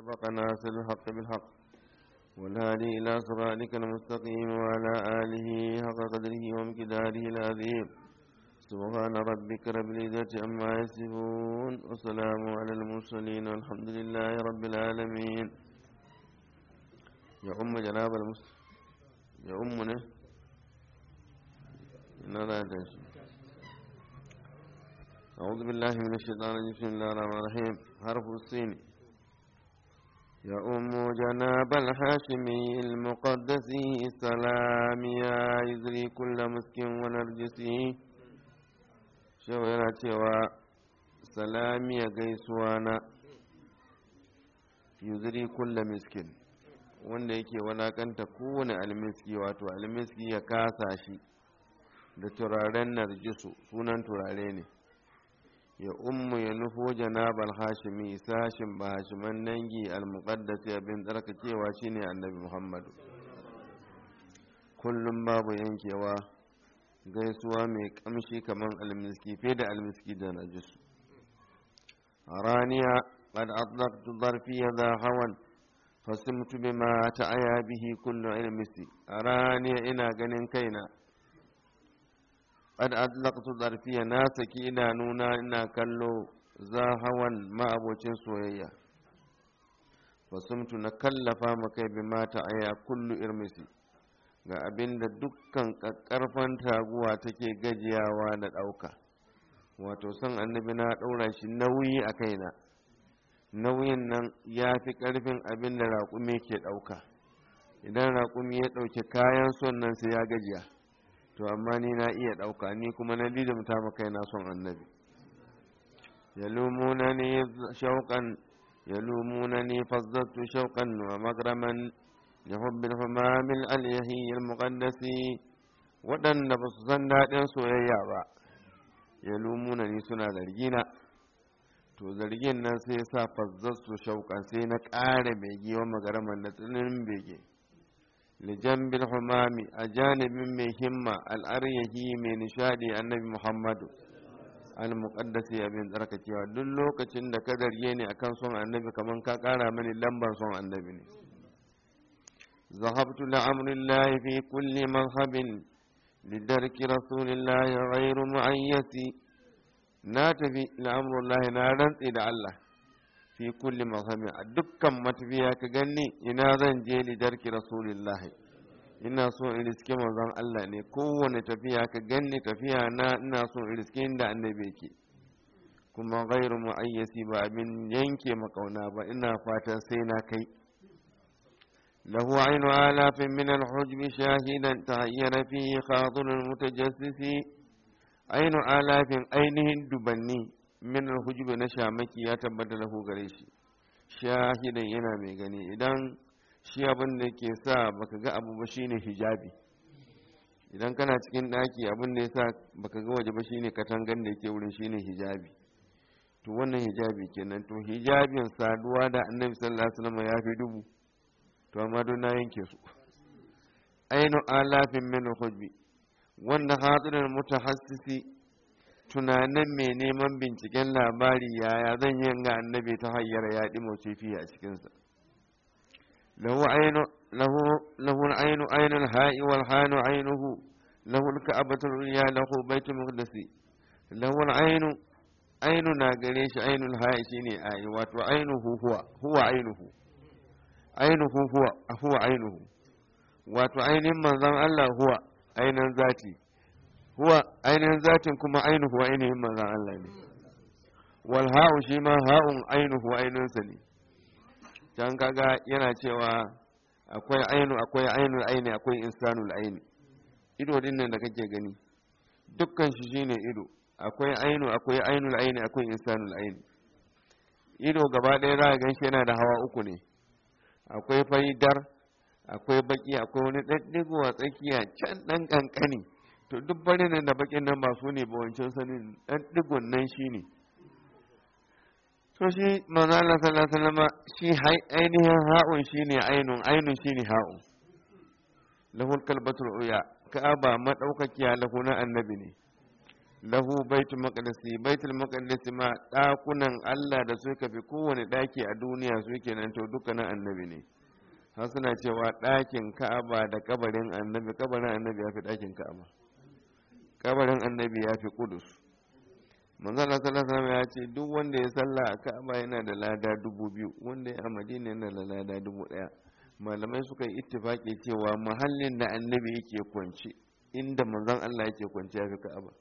حق ناصر الحق بالحق والهادي إلى صراطك المستقيم وعلى آله حق قدره ومقداره العظيم سبحان ربك رب العزة عما يصفون وسلام على المرسلين والحمد لله رب العالمين يا أم جناب المسلم يا أمنا إن لا تنسي أعوذ بالله من الشيطان الرجيم بسم الله الرحمن الرحيم حرف السين يا أم جناب الحاشمي المقدس سلام يا يزري كل مسك ونرجسي شو yana cewa salami ya gaisuwa na yuzuri kulla miskin wanda yake walakanta kowane almiski wato almiski ya kasa shi da turaren narjisu sunan turare ne ya ummu ya nufo janabal hashimi sashin ba hashiman dangi almuqaddasi abin tsarkakewa shine annabi muhammadu kullum babu yankewa gaisuwa mai kamshi kamar almiski fe da almiski da najisu raniya qad atlaqtu darfi ذا hawan fasimtu bima ta'aya bihi kullu ilmisi raniya ina ganin kaina qad atlaqtu darfiya na saki idanuna ina kallo za hawan ma'abocin soyayya fasumtu na kallafa makai bi mata aya kullu irmisi ga abinda dukkan ƙarfan taguwa take gajiyawa da ɗauka wato son annabi na ɗaura shi nauyi a kaina nauyin nan ya fi ƙarfin abin da raƙumi ke ɗauka idan raƙumi ya ɗauki kayan son nan sai ya gajiya to amma ni na iya ɗauka ni kuma na lidimta ma kai na son annabi yalumuna ni shauƙan yalumuna ni fazzatu shauƙan wa magraman li hubbil humamil alyahi almuqaddasi waɗanda ba su san daɗin soyayya ba yalumuna ni suna zargina to zargin nan sai sa fazzatu shauƙan sai na ƙara bege wa magaraman da tsinin bege لجنب الحمام أجانب من همة الأريه من نشادي النبي محمد المقدس يا بن دركة يا دلو كتشن دا كدر يني أكن صون النبي كمان كاكارا من اللمبر صون النبي ذهبت لأمر الله في كل مذهب لدرك رسول الله غير معيس ناتفي لأمر الله نارن إلى الله fi kulli mazhami a dukkan matafiya ka ganni ina zan je lidarki rasulillahi ina so in riske manzon Allah ne kowane tafiya ka ganni tafiya na ina so in riske inda annabi yake kuma ghairu muayyasi ba abin yanke makauna ba ina fatan sai na kai lahu ainu alafin min alhujbi shahidan tahayyana fihi khadirul mutajassisi ainu alafin ainihin dubanni min alhujubi na shamaki ya tabbata lahu gare shi shahidan yana mai gani idan shi abin da ke sa baka ga abu ba shine hijabi idan kana cikin daki abin da yasa baka ga waje ba shine katangan da yake wurin shine hijabi to wannan hijabi kenan to hijabin saduwa da annabi sallallahu alaihi wasallam ya fi dubu to amma don na yanke su ainu alafin min alhujbi wanda hadirin mutahassisi tunanin mai neman binciken labari yaya zan yi ga annabi ta hanyar yaɗi mausifi a cikinsa lahu ainu ainul ha'i wal hanu ainuhu lahu ka'abatul ya lahu baitul muqdasi lahu ainu ainu na gare shi ainul ha'i shine ayi wato ainuhu huwa huwa ainuhu ainuhu huwa huwa ainuhu wato ainihin manzon Allah huwa ainihin zati huwa ainihin zatin kuma ainihu ainihin manzan Allah ne wal ha'u shi ma ha'un ainihu ainihinsa ne can kaga yana cewa akwai ainu akwai ainul aini akwai insanul aini ido din nan da kake gani dukkan shi shine ido akwai ainu akwai ainul aini akwai insanul aini ido gaba ɗaya za a gan shi yana da hawa uku ne akwai faidar akwai baki akwai wani ɗaɗɗigo a tsakiya can ɗan ƙanƙani to duk bari nan da bakin nan ba su ne ba wancan sanin dan digon nan shi ne to shi manzo Allah sallallahu alaihi wasallam shi ainihin ha'un shine ainun ainun shine ha'un lahul kalbatul uya ka'aba madaukakiya lahu na annabi ne lahu baitul maqdisi baitul maqdisi ma dakunan Allah da suka fi kowane daki a duniya su kenan to dukkanin annabi ne har suna cewa dakin Ka'aba da kabarin annabi kabarin annabi ya fi dakin Ka'aba kabarin annabi ya fi Kudus manzo Allah sallallahu alaihi wasallam ya ce duk wanda ya salla a Ka'aba yana da lada dubu biyu wanda ya a Madina yana da lada dubu daya malamai suka yi ittifaki cewa muhallin da annabi yake kwance inda manzon Allah yake kwance ya fi Ka'aba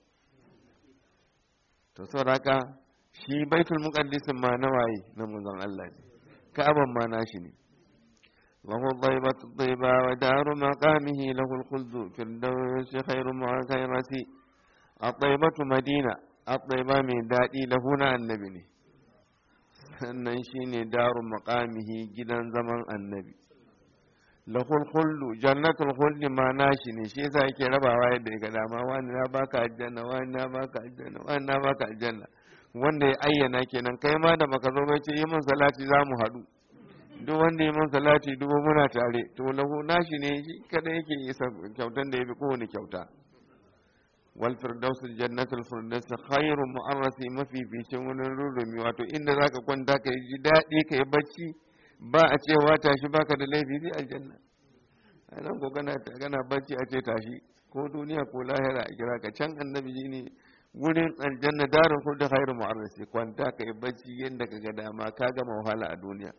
to sauraka shi baitul muqaddisin ma na waye na manzon Allah ne ka'aban ma nashi ne wa huwa dhaibatu dhaiba wa daru maqamihi lahu al-khuldu firdaus khairu mu'akhayrati at-taibatu madina at-taiba mai dadi lahu na annabi ne sannan shine daru maqamihi gidan zaman annabi lahul khuldu jannatul khuldi ma nashi ne shi yasa yake rabawa yadda ya ga dama wani na baka aljanna wani na baka aljanna wani na baka aljanna wanda ya ayyana kenan kai ma da baka zo bai ce yi min salati za mu haɗu duk wanda yi min salati dubu muna tare to lahu nashi ne shi kada yake isa kyautan da ya fi kowane kyauta wal firdaus jannatul firdaus khairu mu'arrasi mafi ficin wani rurumi wato inda zaka kwanta ka ji daɗi ka yi bacci ba a cewa tashi baka da laifi sai aljanna a nan ko kana kana bacci a ce tashi ko duniya ko lahira a kira ka can annabi ji ne wurin aljanna darin kullu khairu mu'arrasi kwanta ka yi bacci yadda ka ga dama ka gama wahala a duniya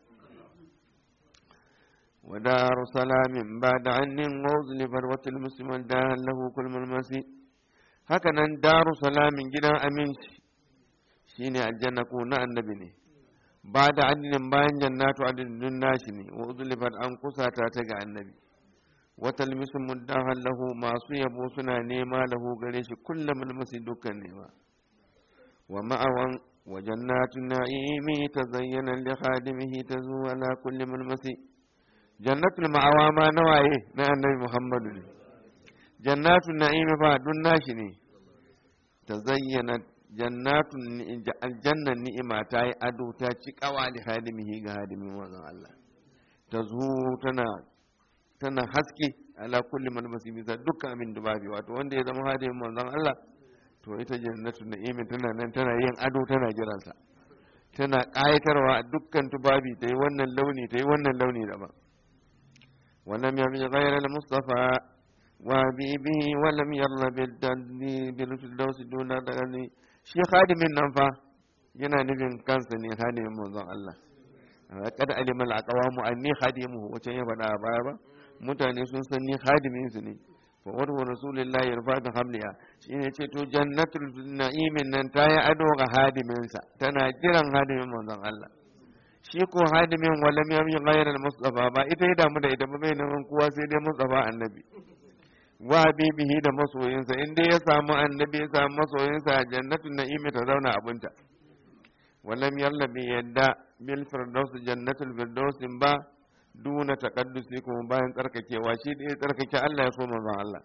wa daru salamin ba da annin wazli barwatul musliman da lahu kulmul masi haka nan daru salamin gidan aminci shine aljanna ko na annabi ne ba da adinin bayan jannatu adinin nashi ne wa uzlifat an kusata ta ga annabi wata limisin muddahan lahu masu yabo suna nema lahu gare shi kullum mulmusi dukkan nema wa ma'awan wa jannatun na'imi ta zayyana li khadimihi ta zuwa la kulli mulmusi jannatul ma'awa ma nawaye na annabi muhammadu ne jannatun na'imi fa dun nashi ne ta zayyana jannatun aljannan ni'ima ta yi ado ta ci kawa li hadimihi ga hadimin wannan Allah ta zu tana tana haske ala kulli man bisa dukkan amin dubabi wato wanda ya zama hadimin manzon Allah to ita jannatun ni'imin tana nan tana yin ado tana jiransa tana ƙayatarwa a dukkan tubabi ta yi wannan launi ta yi wannan launi daban ولم يبغ غير المصطفى وحبيبه ولم يرضى بالفردوس دون دغني shi khadimin nan fa yana nufin kansa ne khadimin manzon Allah kada alima al-aqwamu anni khadimuhu wace ya faɗa a baya ba mutane sun san ni khadimin su ne fa wa rasulullahi yarfa bi hamliya shine ce to jannatul na'imin nan ta yi ado ga hadimin sa tana jiran hadimin manzon Allah shi ko hadimin walam yami ghayral mustafa ba ita ya damu da ita ba bai nan kowa sai dai mustafa annabi wa habibihi da masoyinsa in dai ya samu annabi ya samu masoyinsa a jannatin na'imi ta zauna abinta walam yalla bi yadda bil firdaus jannatul firdaus ba duna taqaddusi kuma bayan tsarkakewa shi da ya tsarkake Allah ya so manzon Allah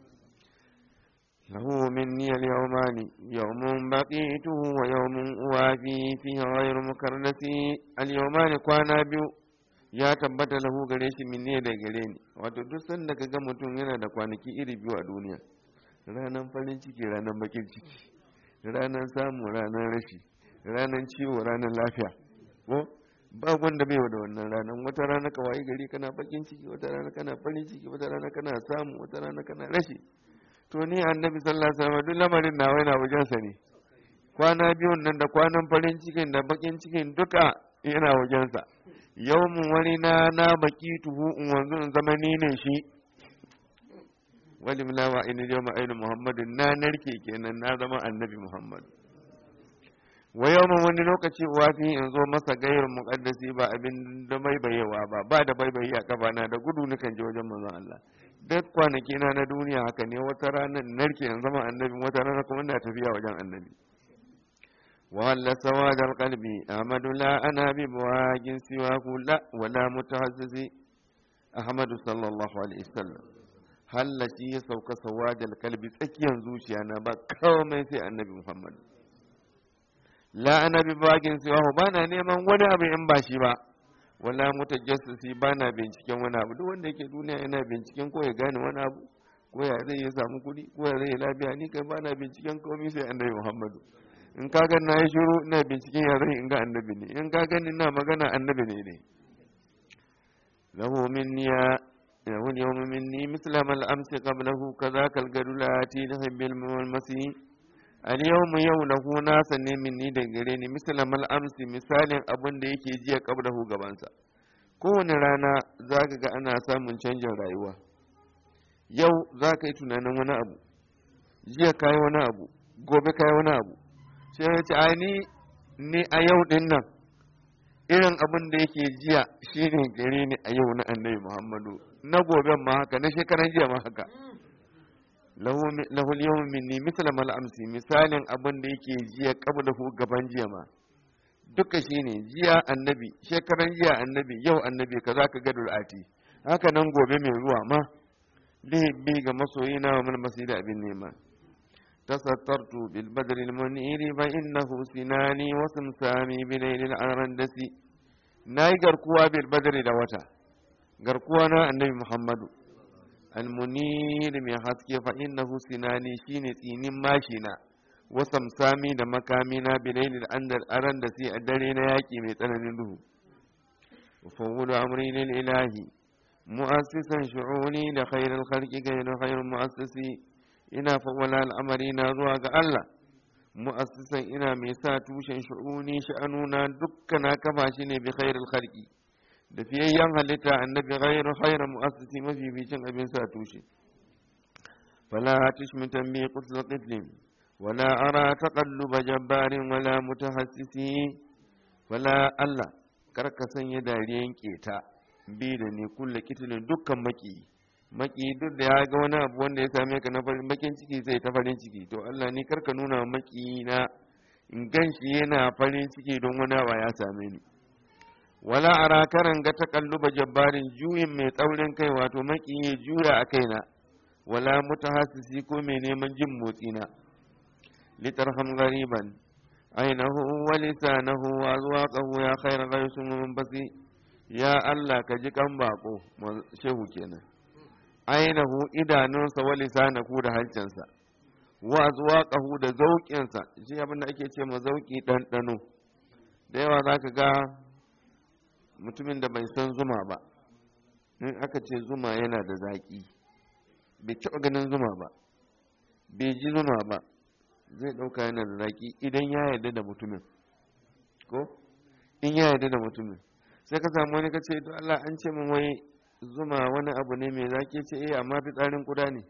له مني اليومان يوم بقيته ويوم أوافي فيه غير مكرنس اليومان كوانا بيو ya tabbata lahu gare shi minne da gare ni wato duk sanda ka ga mutum yana da kwanaki iri biyu a duniya ranar farin ciki ranar bakin ciki ranar samu ranar rashi ranar ciwo ranar lafiya ko ba wanda bai da wannan ranar wata rana ka wayi gari kana bakin ciki wata rana kana farin ciki wata rana kana samu wata rana kana rashi to ni annabi sallallahu alaihi wasallam duk lamarin nawa yana wajensa ne kwana biyun nan da kwanan farin cikin da bakin cikin duka yana wajensa yawmun wani na na baki tuhu in wanzu in zama ni ne shi wali mulawa ina yawma ainu muhammadin na narke kenan na zama annabi muhammad wa yawmun wani lokaci wafi in zo masa gairin muqaddasi ba abin da bai bayewa ba ba da bai bayi a kafa na da gudu nukan je wajen manzon Allah duk kwanaki na na duniya haka ne wata rana narke in zama annabi wata rana kuma ina tafiya wajen annabi وهل سواد القلب أحمد لا أنا ببواج سواه لا ولا متعزز أحمد صلى الله عليه وسلم هل شي سوك سواد القلب تكيا زوشي أنا بكومي سي النبي محمد لا أنا ببواج سواه بانا نيمان ولا أبي إن باشي با wala mutajassisi ba na binciken wani abu duk wanda yake duniya yana binciken ko ya gane wani abu ko ya zai ya samu kuɗi ko ya zai lafiya ni kai ba na binciken komai sai annabi muhammadu in ka ga na yi shiru ina binciken ya zai in ga annabi ne in ka gani ina magana annabi ne ne lahu minniya lahu yawma minni misla mal amsi qablahu kadhaka al gadulati lihibbil masi al yawma yau lahu nasa ne minni da gare ni misla mal amsi misalin abin da yake jiya qablahu gabansa kowane rana za ka ga ana samun canjin rayuwa yau za ka yi tunanin wani abu jiya ka yi wani abu gobe ka yi wani abu sai ya ce a ni ni a yau din nan irin abin da yake jiya shine gare ni a yau na annabi muhammadu na goben ma haka na shekaran jiya ma haka lahul yawm minni misla mal amsi misalin abin da yake jiya qablahu gaban jiya ma duka shine jiya annabi shekaran jiya annabi yau annabi kaza ka gadul ati haka nan gobe mai zuwa ma lihibbi ga masoyina wa mal masida abin nema tasattartu bil badri al muniri fa innahu sinani wa samsami bi laylil arandasi nayi garkuwa bil badri da wata garkuwa na annabi muhammadu al munir mai haske fa innahu sinani shine tsinin mashina wasan sami da makami na bilailil andar aran da sai a dare na yaƙi mai tsananin duhu fawudu amri lil ilahi mu'assisan shu'uni da khairul khalqi ghayru khairul mu'assisi ina fawwala al'amari na zuwa ga Allah mu'assisan ina mai sa tushen shu'uni sha'anuna dukkan na kafa shi ne bi khairul khalqi da fiyayyen halitta annabi ghayru khairul mu'assisi mafificin abin sa tushe fala tushmitan bi qutl qitlim ولا أرى تقلب جبار ولا متحسس ولا الله karka sanya dariyan keta bi da ne kulle kitilin dukkan maki maki duk da ya ga wani abu wanda ya same ka na farin bakin ciki zai ta farin ciki to Allah ni karka nuna maki na in gan shi yana farin ciki don wani abu ya same ni wala ara karan ga takalluba jabbarin juyin mai tsaurin kai wato maki ya juya a kaina wala mutahassisi ko mai neman jin motsi na لترحم غريبا عينه ولسانه وأذواقه يا خير غيث منبسي يا الله كجي كان باقو shehu kenan ainihu idanunsa wa lisanahu da halcinsa wa azwaqahu da zauƙinsa shi abin da ake ce ma zauƙi ɗanɗano da yawa za ka ga mutumin da bai san zuma ba in aka ce zuma yana da zaƙi bai taɓa ganin zuma ba bai ji zuma ba zai ɗauka yana da zaƙi idan ya yarda da mutumin ko in ya yarda da mutumin sai ka samu wani ka ce to Allah an ce min wai zuma wani abu ne mai zaƙi ce eh amma fitsarin kuda ne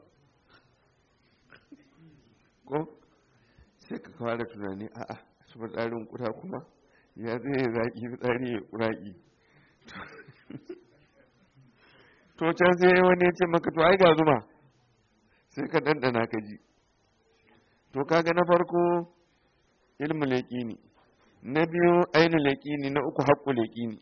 ko sai ka fara tunani a'a su fitsarin kuda kuma ya zai zaƙi fitsari ya ƙuraƙi to can sai wani ya ce maka to ai ga zuma sai ka ɗanɗana ka ji to kaga na farko ilmu leƙini na biyu ainu leƙini na uku haƙƙu leƙini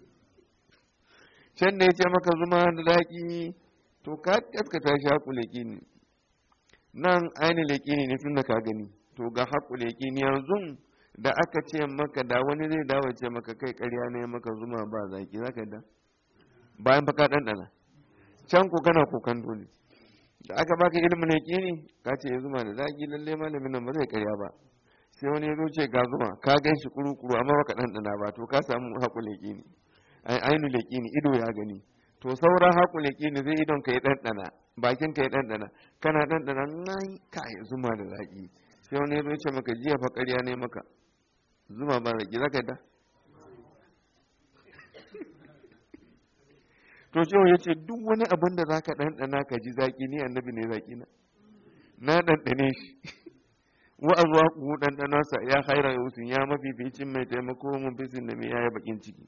can da ya ce maka zuma da daƙi to ka kaskata shi haƙƙu leƙini nan ainu leƙini ne tun da ka gani to ga haƙƙu leƙini yanzu da aka ce maka da wani zai dawo ce maka kai ƙarya ne maka zuma ba zaƙi za ka da bayan fa ka ɗanɗana can ko kana kokan dole da aka baka ilimin yaƙini ka ce zuma da zaki lalle malamin nan ba zai karya ba sai wani ya ce ga zuma ka gan shi kuru-kuru amma baka ɗanɗana ba to ka samu haƙul yaƙini ai ainu yaƙini ido ya gani to sauran haƙul yaƙini zai idon ka ya ɗanɗana bakin ka ya ɗanɗana kana ɗanɗana nan ka yi zuma da zaki sai wani ya ce maka jiya fa ƙarya ne maka zuma ba zaki za ka yi da to shehu ya ce duk wani abin da za ka ɗanɗana ka ji zaƙi ni annabi ne zaƙi na na ɗanɗane shi wa azwa ku ɗanɗanarsa ya haira yusin ya mafificin mai taimako mun fisin da mai yaya bakin ciki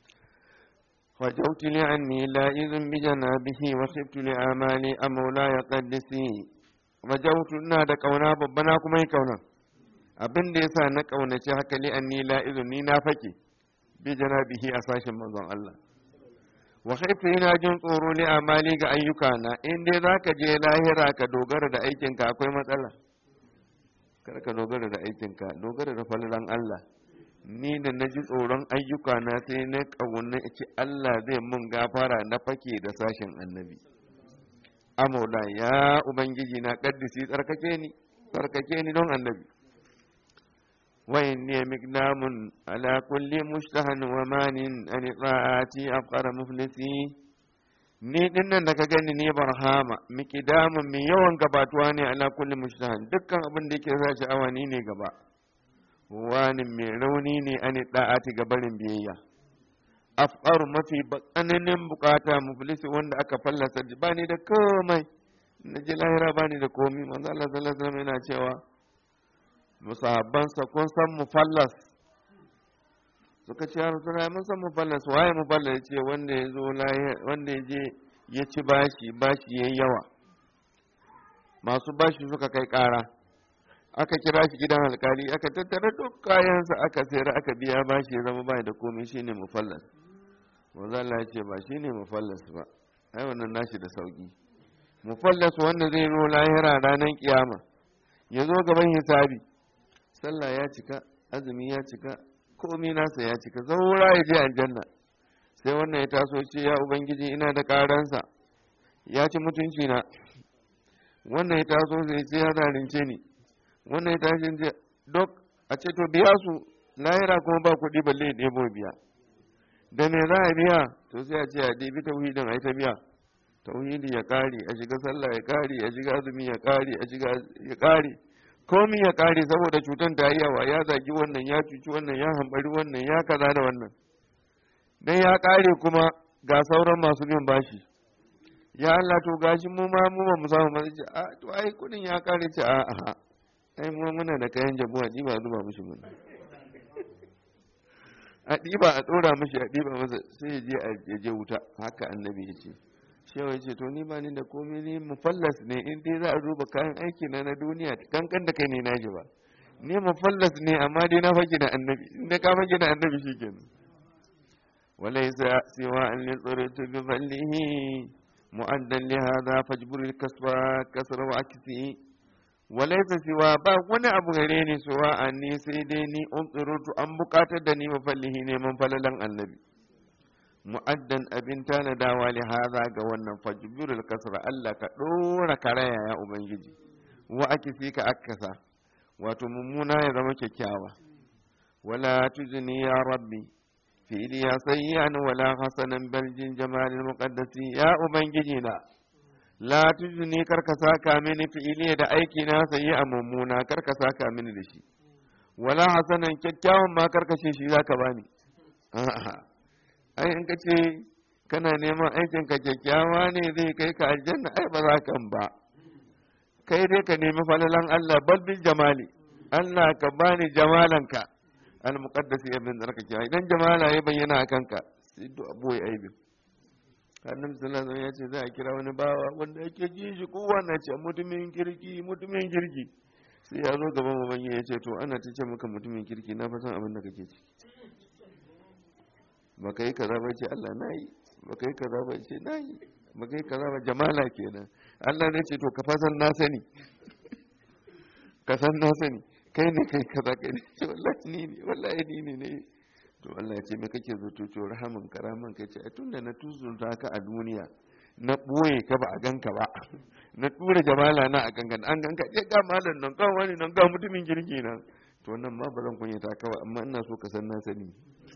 فجوت لعني لائذ بجنابه وخفت لآمالي أمولاي قدسي وجوت ina da ƙauna babba na kuma yi ƙauna abin da yasa na ƙaunaci haka li anni la'izun ni na fake bi janabihi a sashen manzon Allah wa khaifu ina jin tsoro li amali ga ayyukana in dai zaka je lahira ka dogara da aikinka akwai matsala kar ka dogara da aikinka dogara da falalan Allah ni da na ji tsoron ayyukana sai na ƙauna ce Allah zai mun gafara na fake da sashen annabi amola ya ubangiji na kaddisi tsarkake ni tsarkake ni don annabi wa inni mignamun ala kulli mushtahan wa manin an ta'ati afqara muflisi ni dinnan da ka gani ni barhama miqdamun mai yawan gabatuwa ne ala kulli mushtahan dukkan abin da yake sa sha'awa ni ne gaba wani mai rauni ne an ta'ati ga barin biyayya afqaru mafi tsananin bukata muflisi wanda aka fallasa ba ni da komai na ji lahira ba ni da komai manzo Allah sallallahu alaihi wasallam yana cewa musahabbansa kun san mufallas suka ce ya rasu mun san mufallas waye mufallas ya ce wanda ya zo wanda ya je ya ci bashi bashi yayi yawa masu bashi suka kai kara aka kira shi gidan alkali aka tattara duk kayansa aka sayar aka biya bashi ya zama bai da komai shine mufallas manzo Allah ya ce ba shine mufallas ba ai wannan nashi da sauki mufallas wanda zai zo lahira ranar kiyama ya zo gaban hisabi sallah ya cika azumi ya cika komai nasa ya cika zaura ya je aljanna sai wannan ya taso ce ya ubangiji ina da karansa ya ci mutunci na wannan ya taso sai ce ya zalunce ni wannan ya tashi ce dok a ce to biya su lahira kuma ba kuɗi balle ya ɗebo biya da me za a biya to sai a ce a ɗebi tauhidin a yi ta biya tauhidi ya ƙare a shiga sallah ya ƙare a shiga azumi ya ƙare a shiga ya ƙare komi ya ƙare saboda cutar ta yi yawa ya zagi wannan ya cuci wannan ya hambari wannan ya kaza da wannan dan ya ƙare kuma ga sauran masu bin bashi ya Allah to gashi mu ma mu ba mu samu ba ce a to ai kudin ya ƙare ce a a ai mu muna da kayan jabu a ɗiba zuba mishi mun a ɗiba a ɗora mishi a ɗiba masa sai ya je a je wuta haka annabi ya ce shewa ya ce to ni ba ni da komai ni mufallas ne in dai za a duba kayan aiki na na duniya kankan da kai ne na ji ba ni mufallas ne amma dai na fage da annabi in da ka fage da annabi shikenan walaysa siwa an li tsuritu bi fallihi mu'addan li hadha fajbur al kasba kasra wa aksi walaysa siwa ba wani abu gare ni suwa an ni sai dai ni unsurutu an bukatar da ni mafallihi neman falalan annabi mu'addan abin tanadawa li haza ga wannan fajbirul kasra Allah ka dora karaya ya ubangiji wa akisi ka akasa wato mummuna ya zama kyakkyawa wala tuzni ya rabbi fi'li ya sayyan wala hasanan bal jin jamalil muqaddasi ya ubangiji na la tuzni karka saka mini fi'li da aiki na sayyi a mummuna karka saka mini da shi wala hasanan kyakkyawan ma karkashe shi zaka bani a'a ai in ka ce kana neman aikin ka kyakkyawa ne zai kai ka aljanna ai ba za ka ba kai dai ka nemi falalan Allah bal bil jamali Allah ka bani jamalanka al muqaddas ya bin zarkake idan jamala ya bayyana a kanka sai do aboye aibin annabi sallallahu alaihi ya ce za a kira wani bawa wanda yake ji shi kowa na ce mutumin kirki mutumin kirki sai ya zo gaban ubangi ya ce to ana ta ce maka mutumin kirki na fa san abin da kake ciki baka yi kaza ba ce Allah na yi baka yi kaza ba ce na yi baka yi kaza ba jamala kenan Allah ne ce to ka fasan na sani ka san na sani kai ne kai kaza kai ne ce wallahi ni ne wallahi ni ne ne to Allah ya ce me kake zato to rahaman karaman kai ce tunda na tuzunta ka a duniya na ɓoye ka ba a ganka ba na tura jamala na a gangan an ganka je ga malam nan ga wani nan ga mutumin kirki nan to nan ma ba zan kunyata kawai amma ina so ka san na sani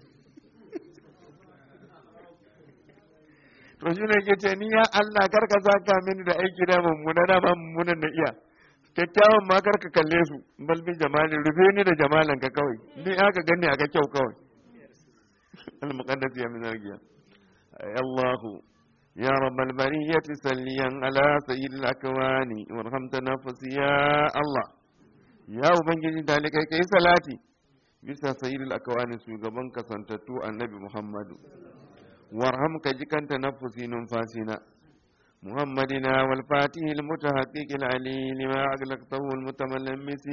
to shi ne ke ce ni ya Allah kar ka saka mini da aiki da mummuna na mummunan na iya kyakkyawan ma kar ka kalle su balbin jamalin rufe ni da jamalan ka kawai ni aka gani aka kyau kawai al-muqaddas ya min argiya ay Allah ya rabbal bariyati salliyan ala sayyidil akwani warham tanaffusi ya Allah ya ubangiji dalikai kai salati bisa sayyidil akwani shugaban kasantattu annabi Muhammadu وارحم كجكنت نفسي ننفاسنا محمدنا والفاتح المتحقق العلي لما أغلقته المتملمس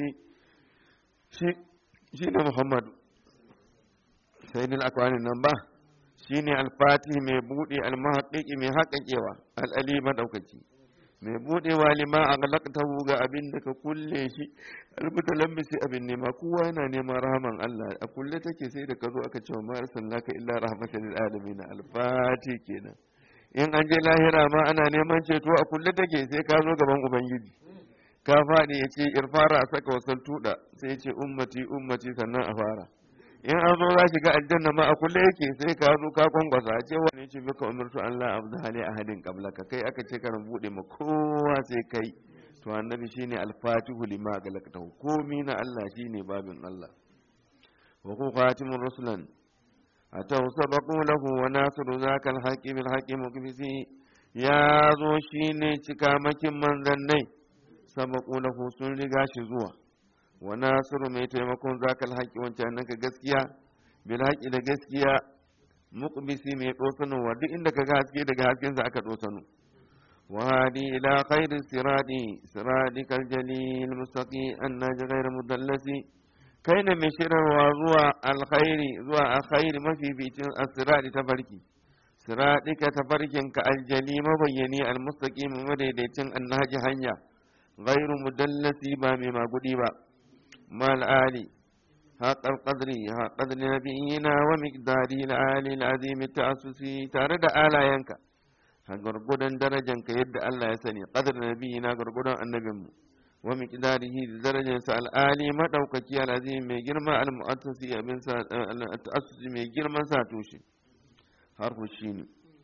شين محمد سيد الأكوان النبا شين الفاتح مبودي المحقق محقق العلي مدوكتي mai budewa lima a galaktahu ga abin da ka kulle shi almutalammisi abin nema kowa yana neman rahaman Allah a kulle take sai da ka zo aka ce wa ma arsalnaka illa rahmatan lil alamin alfati kenan in an je lahira ma ana neman ceto a kulle take sai ka zo gaban ubangiji ka faɗi ya ce irfara a saka wasan tuɗa sai ce ummati ummati sannan a fara in an zo za shiga aljanna ma a kulle yake sai ka zo ka kwangwasa a ce wani ce baka umartu Allah abdu hali a hadin ka kai aka ce karan buɗe ma kowa sai kai to annabi shine alfatihu lima galaktahu komi na Allah shine babin Allah wa ku khatimun rusulan atau sabaqu lahu wa nasiru zakal haqqi bil haqqi mukbisi ya zo shine cikamakin manzannai sabaqu lahu sun riga shi zuwa wa nasiru mai taimakon zakal haqqi wancan nan ka gaskiya bil haqqi da gaskiya muqbisi mai dosanowa duk inda ka ga haske daga hasken sa aka dosano وهادي إلى خير الصراط صراطك الجليل المستقيم الناج غير مدلس كين مشير وزوى الخير زوى الخير ما في بيت الصراط تفركي صراطك تفركن كالجلي مبيني المستقيم مديدتين النهج هنيا غير مدلس بامي ما قديبا ما الآلي حق القدر حق قدر نبينا ومقداري العالي العظيم التأسسي تارد آلا ينكا a gwargwadon darajanka yadda Allah ya sani qadar nabiyina gwargwadon annabinmu wa miqdarihi da darajarsa al'ali madaukaki al'azim mai girma al-mu'assisi abin sa ta'assusi mai girman sa tushe harfu shine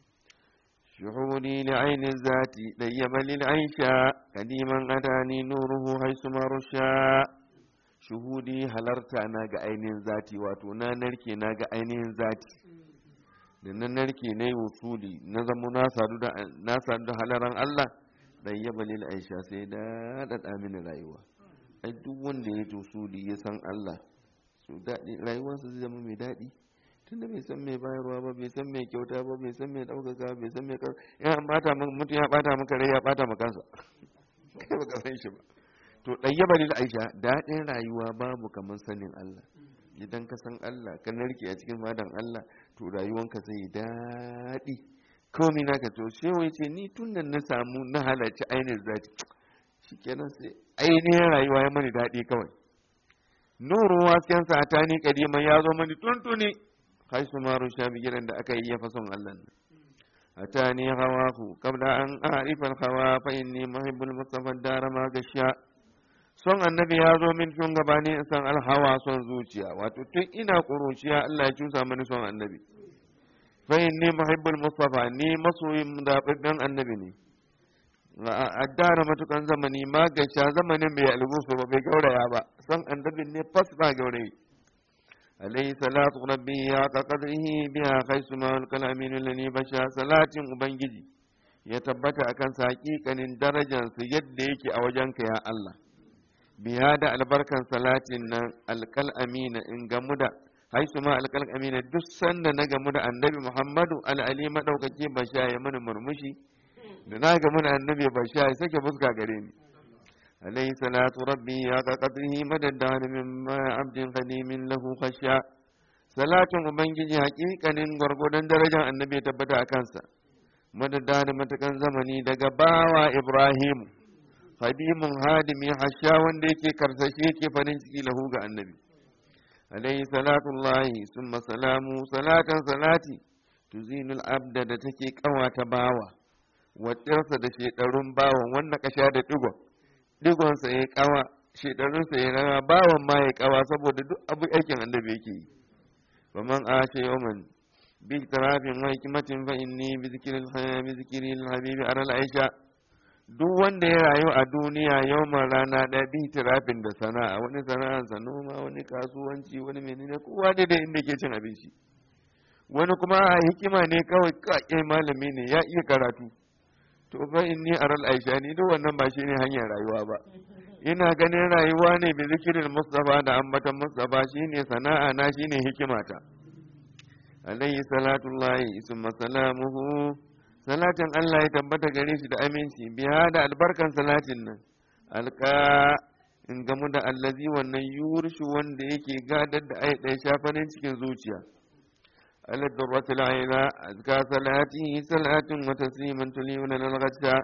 shuhudi li aini zati dayyaba lil aisha kadiman adani nuruhu haisu marusha shuhudi halarta na ga ainihin zati wato na narke na ga ainihin zati da na narke na yi wusuli na zama na sadu da halaran Allah dan yaba lil aisha sai da daɗa mini rayuwa ai duk wanda ya wusuli ya san Allah su daɗi rayuwarsa zai zama mai daɗi tunda bai san mai bayarwa ba bai san mai kyauta ba bai san mai ɗaukaka bai san mai ya bata mutum ya bata maka rai ya bata maka kansa kai baka san shi ba to ɗayyaba lil aisha daɗin rayuwa babu kamar sanin Allah idan ka san Allah ka narke a cikin fadan Allah to rayuwanka zai daɗi komai naka to sai wai ce ni tun da na samu na halarci ainihin zati shikenan sai ainihin rayuwa ya mani daɗi kawai nuru wasken sa ta ni kadiman ya zo mani tuntuni haisu maru sha bigiran da aka yi ya fason Allah ne atani hawahu qabla an a'rifa al-hawa fa inni muhibbul mustafa dara ma gashiya son annabi ya zo min tun gabani in san alhawa son zuciya wato tun ina ƙuruciya Allah ya cusa mani son annabi fa inni muhibbul mustafa ni masoyin zababben annabi ne addara matukan zamani ma gasha zamanin bai algusu ba bai gauraya ba son annabin ne fas ba gaurayi alayhi salatu rabbi ya ka qadrihi biha khaisu ma al-kalamin lani basha salatin ubangiji ya tabbata akan sa hakikanin darajarsa yadda yake a wajenka ya Allah biya da albarkan salatin nan alkal amina in gamu da haisu ma alkal amina duk sanda na gamu da annabi muhammadu al'ali maɗaukaki ba sha ya mana murmushi da na gamu da annabi ba sha ya sake fuska gare ni alayhi salatu rabbi ya ka qadrihi madaddan min ma abdin qadimin lahu khasha salatin ubangiji haƙiƙanin gwargwadon darajar annabi tabbata a kansa madaddan matakan zamani daga bawa ibrahimu hadimin hadimi hasha wanda yake karsashe yake farin ciki lahu ga annabi alayhi salatullahi summa salamu salatan salati tuzinul abda da take kawata bawa watsarsa da shedarun bawan wannan kasha da digon digonsa ya kawa shedarunsa ya rawa bawan ma ya kawa saboda duk abu aikin annabi yake yi faman ashe yawman bi tarafin wa hikmatin fa inni bi zikril bi zikril habibi aral aisha duk wanda ya rayu a duniya yawman rana ɗaya bi tirafin da sana'a wani sana'arsa noma wani kasuwanci wani menene kowa daidai inda ke cin abinci wani kuma a hikima ne kawai kake malami ne ya iya karatu to fa inni aral aisha ni duk wannan ba shine hanyar rayuwa ba ina ganin rayuwa ne bi zikirin mustafa da ambatan mustafa shine sana'a na shine hikimata alayhi salatullahi summa salamuhu salatin Allah ya tabbata gare shi da aminci biya da albarkan salatin nan alka in gamu da allazi wannan yurshu wanda yake gadar da ai ɗaya shafanin cikin zuciya ala durratul aina azka salati salatin wa tasliman tuliyuna lil ghadda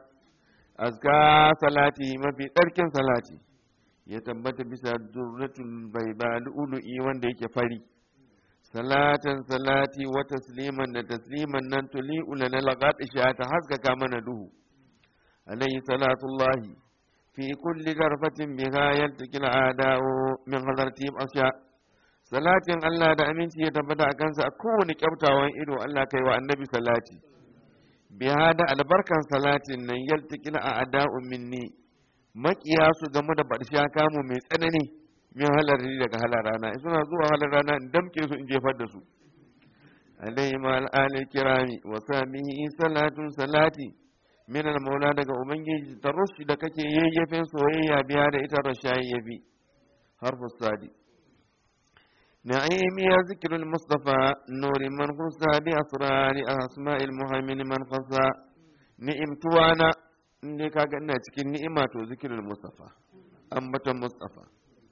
azka salati mafi ɗarkin salati ya tabbata bisa durratul baiba lu'lu'i wanda yake fari salatan salati wa tasliman da tasliman nan tuli'u lana laqatisha ta haskaka mana duhu alayhi salatullahi fi kulli darfatin biha yaltaqi al'ada'u min hadarti asya salatin Allah da aminci ya tabbata a kansa a kowane kyautawan ido Allah kai wa annabi salati biha da albarkan salatin nan yaltaqi al'ada'u minni makiya su game da barsha kamu mai tsanani min halari daga halar rana suna zuwa halar rana in damke su in jefar da su alayhi ma al'ali kirami wa samihi salatun salati min al-maula daga ubangiji tarushi da kake yayyafen soyayya biya da ita rashayi yabi harfu sadi نعيم يا ذكر المصطفى نور من خصى بأسرار أسماء المهيمن من خصى نعم توانا ne kaga ina cikin ni'ima to zikirin mustafa ambaton mustafa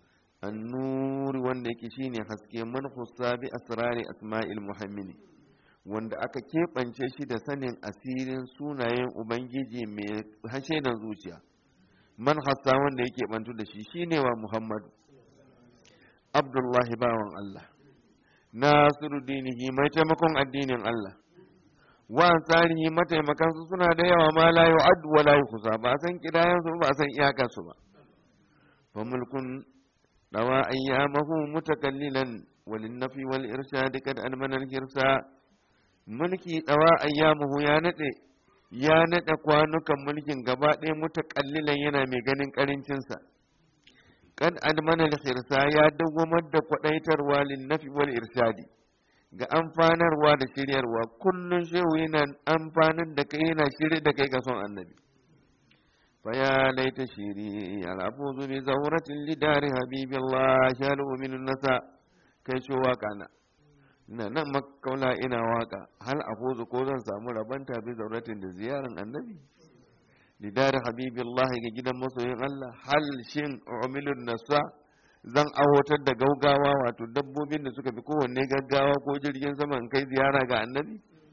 annuri wanda yake shine haske man khussa bi asrari asma'il muhammini wanda aka keɓance shi da sanin asirin sunayen ubangiji mai hashe da zuciya man hassa wanda yake bantu da shi shine wa muhammadu abdullahi bawan allah nasiru dinihi mai taimakon addinin allah wa tsarihi mataimakansu suna da yawa ma la yu'addu wa la yuhsa ba san kidayan su ba san iyakar su ba fa mulkun dawa ayyamahu mutakallilan walin nafi wal irshad kad almana al hirsa mulki dawa ayyamuhu ya nade ya nade kwanukan mulkin gaba ɗaya mutakallilan yana mai ganin karincin sa kad almana al hirsa ya dawwamar da kwadaitarwa lin nafi wal irshadi ga amfanarwa da shiryarwa kullum shehu yana amfanin da kai yana shirye da kai ga son annabi fa ya laita shiri al'afuzu bi zawratin lidari habibillah shalu min nasa kai shi waka na ina nan makaula ina waka hal afuzu ko zan samu rabanta bi zawratin da ziyaran annabi lidari habibillah ga gidan masoyin Allah hal shin umilun nasa zan awotar da gaugawa wato dabbobin da suka fi kowanne gaggawa ko jirgin sama in kai ziyara ga annabi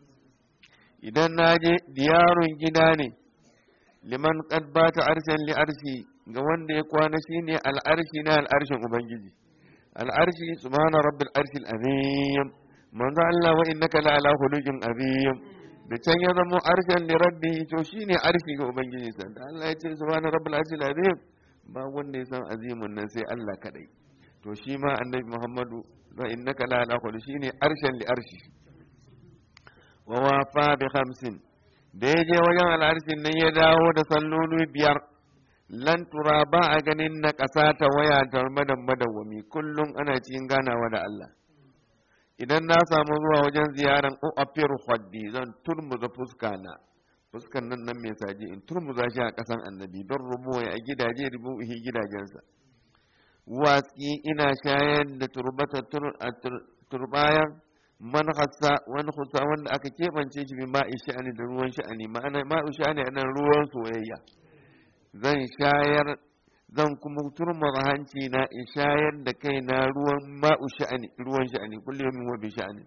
idan na je diyarun gida ne liman qad bata arshen li arshi ga wanda ya kwana shine al'arshi na al'arshin ubangiji al'arshi subhana rabbil arshil azim manzo Allah wa innaka la ala khuluqin azim da can ya zamo arshen li rabbi to shine arshi ga ubangiji sa da Allah ya ce subhana rabbil arshil azim ba wanda ya san azimun nan sai Allah kadai to shi ma annabi Muhammadu wa innaka la ala khuluqin shine arshen li arshi wa wafa bi khamsin da ya je wajen al'arshin nan ya dawo da salloli biyar lan tura ba a ganin na ƙasa ta waya ta madan madawwami kullum ana cikin ganawa da Allah idan na samu zuwa wajen ziyaran uafir haddi zan turmuza fuska na fuskan nan nan mai saje in turmuza shi a ƙasan annabi don rubuwa a gidaje rubuhi gidajensa watsi ina shayar da turbata turbayan man hassa wani hussa wanda aka keɓance shi bin ma'i sha'ani da ruwan sha'ani ma'ana ma'u sha'ani a nan ruwan soyayya zan shayar zan kuma turma hanci na in shayar da kai na ruwan ma'u sha'ani ruwan sha'ani kullum wa bi sha'ani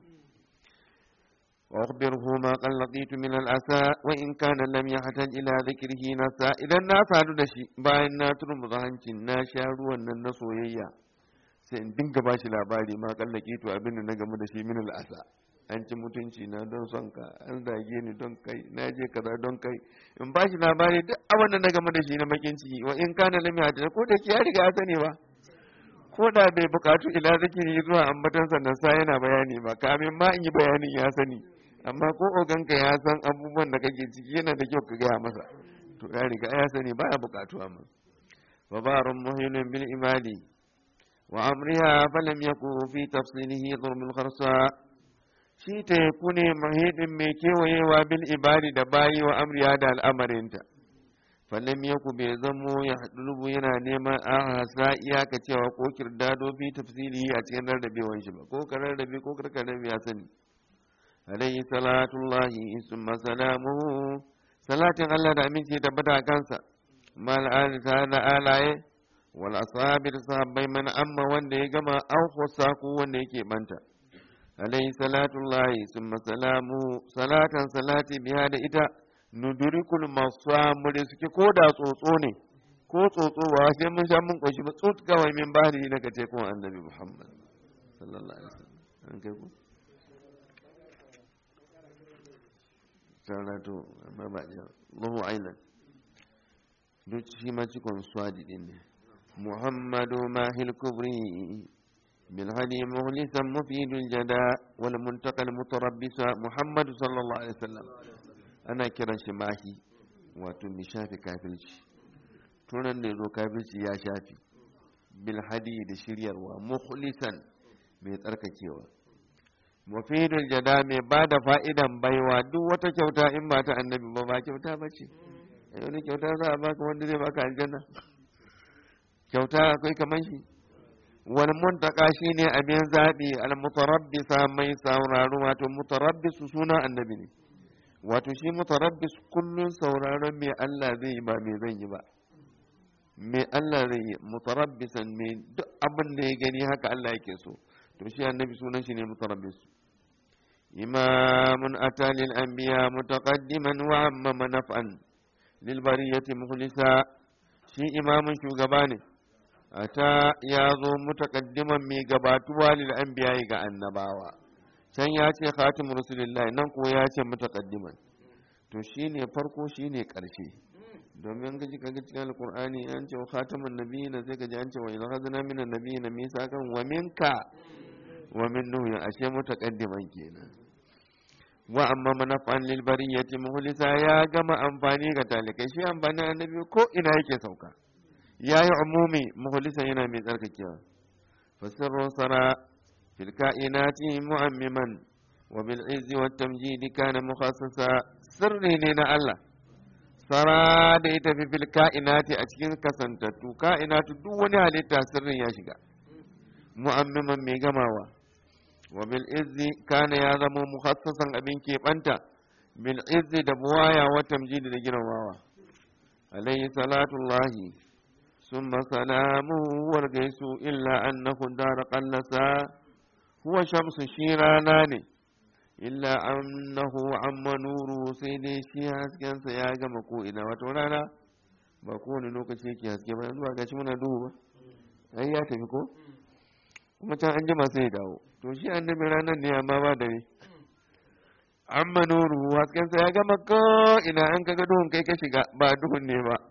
wa akhbirhu ma qad laqitu min al-asa wa in kana lam yahtaj ila dhikrihi nasa idan na sadu da shi bayan na turma hancin na sha ruwan nan na soyayya sai in dinga ba shi labari ma kallake to abin da na gamu da shi min al'asa an ci mutunci na don son ka an zage ni don kai na je kaza don kai in ba shi labari duk abin da na gamu da shi na bakin ciki wa in kana lam yata ko da ki ya riga ya sani ba ko da bai bukatu ila zikiri zuwa ambatan sannan sa yana bayani ba kamin ma in yi bayanin ya sani amma ko oganka ya san abubuwan da kake ciki yana da kyau ka gaya masa to ya riga ya sani baya bukatuwa ma babarun muhimmin bil imali وأمرها فلم يكن في تفصيله ضرب الخرصاء shi teku ne mahidin mai kewayewa bil ibadi da bayi wa amriya da al'amarinta falam yaku bai zamo ya haɗulubu yana neman a hasa iyaka cewa ko kirdado fi tafsiri a cikin rarrabewan shi ba ko ka rarrabe ko karka rabe ya sani alayhi salatullahi summa salamuhu salatin Allah da aminci tabbata a kansa mal ta da alaye wal asabir sahabbai man amma wanda ya gama an khusa ko wanda yake banta alayhi salatullahi summa salamu salatan salati biya da ita nudurikul masamu da suke ko da tsotso ne ko tsotso ba sai mun sha mun koshi ba tsot kawai min bahri na kace kuma annabi muhammad sallallahu alaihi wasallam an kai ku sarato amma ba da lahu ailan duk shi ma cikon swadi din ne muhammadu mahil kubri بالهدي مخلصا مفيد الجداء والمنتقى المتربص محمد صلى الله عليه وسلم أنا كرا شماهي وتمي شافي كافلش tunan da zo kafirci ya shafi bilhadi da shiryarwa mukhlisan mai tsarkakewa mufidul jada mai ba da fa'idan baiwa duk wata kyauta in ba ta annabi ba ba kyauta ba ce wani kyauta za a baka wanda zai baka aljanna kyauta akwai kamar shi wal muntaka shine abin zaɓi al mutarabbisa mai sauraro wato mutarabbisu suna annabi ne wato shi mutarabbis kullun sauraron me Allah zai yi ba me zan yi ba me Allah zai yi mutarabbisan me duk abin da ya gani haka Allah yake so to shi annabi sunan shi ne mutarabbis imamun ata lil anbiya mutaqaddiman wa amma naf'an lil bariyati mukhlisa shi imamun shugaba ne ata ya zo mutaqaddiman mai gabatuwa lil anbiya ga annabawa can ya ce khatimur rasulillah nan ko ya ce mutaqaddiman to shine farko shine karshe domin gaji kaga cikin alkur'ani an ce khatamun nabiyina sai gaji an ce wa idza khadna minan nabiyina misakan wa minka wa min nuh ashe mutaqaddiman kenan wa amma manafan lil bariyati muhlisa ya gama amfani ga talikai shi amfani annabi ko ina yake sauka yayi umumi muhlisa yana mai tsarkakewa fasirru sara fil kainati mu'ammiman wa bil izzi wat tamjidi kana mukhassasa sirri ne na Allah sara da ita fi fil ka'inati a cikin kasantattu ka'inatu duk wani halitta sirrin ya shiga mu'ammiman mai gamawa wa bil izzi kana ya zama mukhassasan abin keɓanta bil izzi da buwaya wa tamjidi da girmamawa alayhi salatullahi summa salamu wal gaisu illa annahu dara qallasa huwa shamsu shi rana ne illa annahu amma nuru sai dai shi haskensa ya gama ko ina wato rana ba kowane lokaci yake haske ba yanzu ba gashi muna duhu ba ai ya tafi ko kuma can an jima sai ya dawo to shi annabi ranar ne amma ba dare amma nuru haskensa ya gama ko ina an kaga duhun kai ka shiga ba duhun ne ba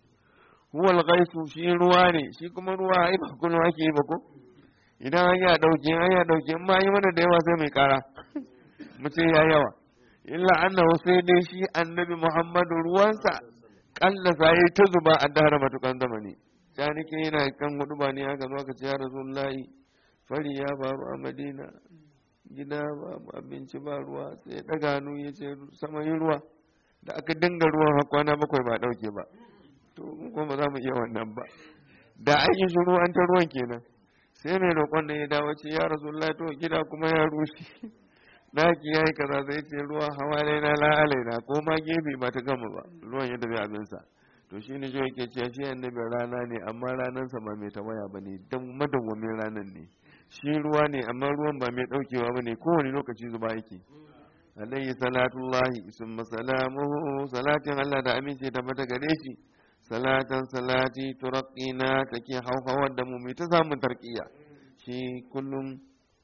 huwal ghaisu shi ruwa ne shi kuma ruwa ai ba kullum ake yi ba ko idan an ya dauke an ya dauke in ma yi mana da yawa sai mai kara mu ce ya yawa illa annahu sai dai shi annabi muhammadu ruwansa kalla sai ta zuba a dahar matukan zamani ta nake yana kan hudu ba ne aka zo aka ce ya rasulullahi fari ya faru a madina gida ba abinci ba ruwa sai ya daga hannu ya ce sama yi ruwa da aka dinga ruwan kwana bakwai ba dauke ba to mu kuma za mu iya wannan ba da an yi shiru an ta ruwan kenan sai mai roƙon da ya dawo ce ya rasulullahi to gida kuma ya rushe daki ya yi kaza zai ce ruwa hawa laina la alaina ko ma gefe ba ta gama ba ruwan yadda zai abinsa to shi ne yake cewa shi annabi rana ne amma ranarsa ba mai tawaya ba ne don madawwamin ranar ne shi ruwa ne amma ruwan ba mai daukewa ba ne kowane lokaci zuba yake alayhi salatullahi summa salamuhu salatin Allah da amince ta mata gare shi salatan salati turaqina take hauhawar da mu mai ta samun tarqiya shi kullum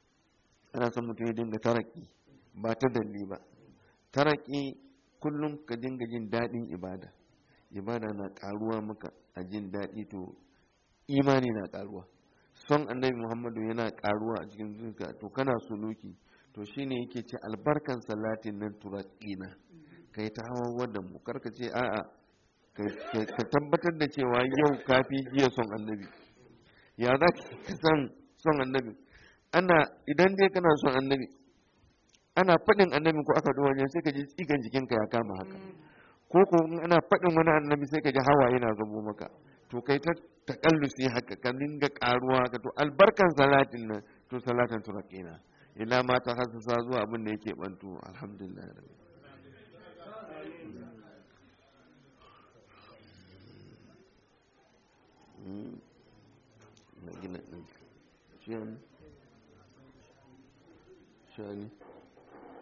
ana son mutum ya dinga taraki ba ta dalli ba taraki kullum ka dinga jin daɗin ibada ibada na ƙaruwa maka a jin daɗi to imani na ƙaruwa son annabi muhammadu yana ƙaruwa a cikin zuciya to kana suluki to shine yake ce albarkan salatin nan turakina kai ta hawa da mu karka ce a'a ka tabbatar da cewa yau kafi jiya son annabi ya za ka san son annabi ana idan dai kana son annabi ana faɗin annabi ko aka duwa wajen sai ka ji tsigan jikinka ya kama haka ko ko ana faɗin wani annabi sai ka ji hawa yana zubo maka to kai ta takallusi haka ka dinga karuwa haka to albarkan salatin nan to salatan turaqina ila ma ta hasasa zuwa abin da yake bantu alhamdulillah na gina ɗin shani